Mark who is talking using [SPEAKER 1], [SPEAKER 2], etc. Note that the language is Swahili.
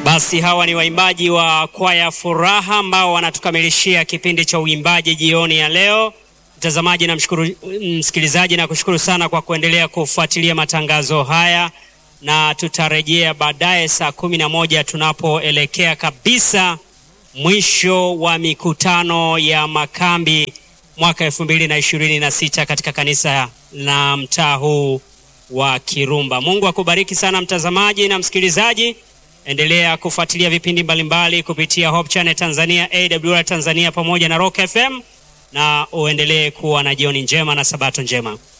[SPEAKER 1] Basi hawa ni waimbaji wa kwaya Furaha ambao wanatukamilishia kipindi cha uimbaji jioni ya leo. Mtazamaji na mshukuru, msikilizaji na kushukuru sana kwa kuendelea kufuatilia matangazo haya, na tutarejea baadaye saa kumi na moja tunapoelekea kabisa mwisho wa mikutano ya makambi mwaka elfu mbili na ishirini na sita katika kanisa la mtaa huu wa Kirumba. Mungu akubariki sana mtazamaji na msikilizaji. Endelea kufuatilia vipindi mbalimbali kupitia Hope Channel Tanzania, AWR Tanzania pamoja na Rock FM na uendelee kuwa na jioni njema na sabato njema.